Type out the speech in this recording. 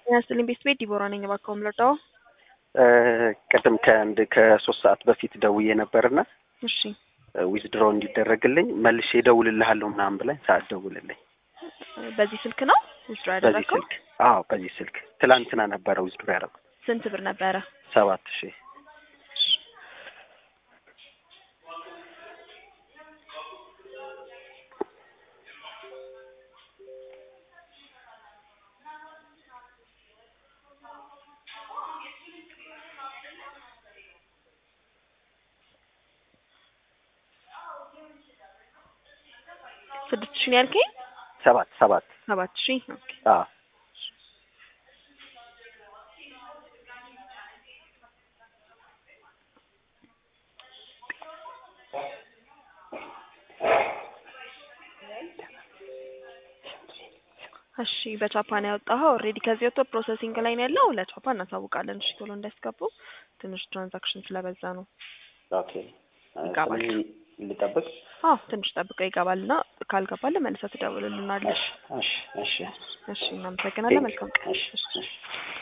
ያስልኝ ቤት ቤት ዲቦራ ነኝ። እባክዎ ምለዳው ቅድም ከአንድ ከሶስት ሰዓት በፊት ደውዬ ነበርና እሺ ዊዝድሮ እንዲደረግልኝ መልሼ እደውልልሃለሁ ምናምን ብላኝ ሰዓት ደውልልኝ። በዚህ ስልክ ነው ዊዝድሮ በዚህ ያደረገው? ስልክ አዎ፣ በዚህ ስልክ ትላንትና ነበረ ዊዝድሮ ያደረጉት ስንት ብር ነበረ? ሰባት ሺህ ስድስት ሺህ ነው ያልከኝ? ሰባት ሰባት ሰባት ሺህ ኦኬ። አዎ እሺ በቻፓ ነው ያወጣኸው። ኦልሬዲ ከዚህ ወጥቶ ፕሮሰሲንግ ላይ ነው ያለው። ለቻፓ እናሳውቃለን። እሺ ቶሎ እንዳያስገቡ ትንሽ ትራንዛክሽን ስለበዛ ነው። ኦኬ ይገባል። ስለዚህ ልጠብቅ? አዎ ትንሽ ጠብቀው ይገባልና ካልገባልህ መልሰህ ትደውልልናለሽ። እሺ እሺ እሺ እናመሰግናለን። መልካም ቀን። እሺ እሺ